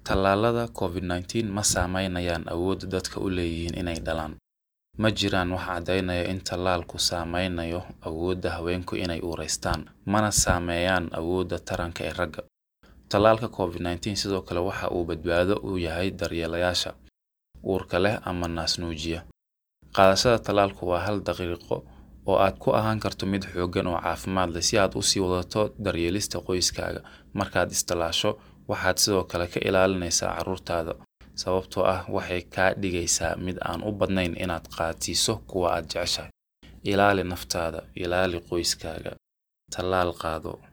Tallaalada Covid-19 ma saameynayaan awoodda dadku u leeyihiin inay dhalaan. Ma jiraan wax caddaynaya in tallaalku saameynayo awoodda haweenku inay uuraystaan, mana saameeyaan awoodda taranka ee ragga. Tallaalka Covid-19 sidoo kale waxa uu badbaado u yahay daryeelayaasha uurka leh ama naas-nuujiya. Qaadashada tallaalku waa hal dariiqo oo aad ku ahaan karto mid xooggan oo caafimaad leh si aad u sii wadato daryeelista qoyskaaga. Markaad is-tallaasho, waxaad sidoo kale ka ilaalinaysaa carruurtaada, sababtoo ah waxay kaa dhigaysaa mid aan u baahnayn inaad qaadsiiso kuwa aad jeceshahay. Ilaali naftaada, ilaali qoyskaaga. Tallaal qaado.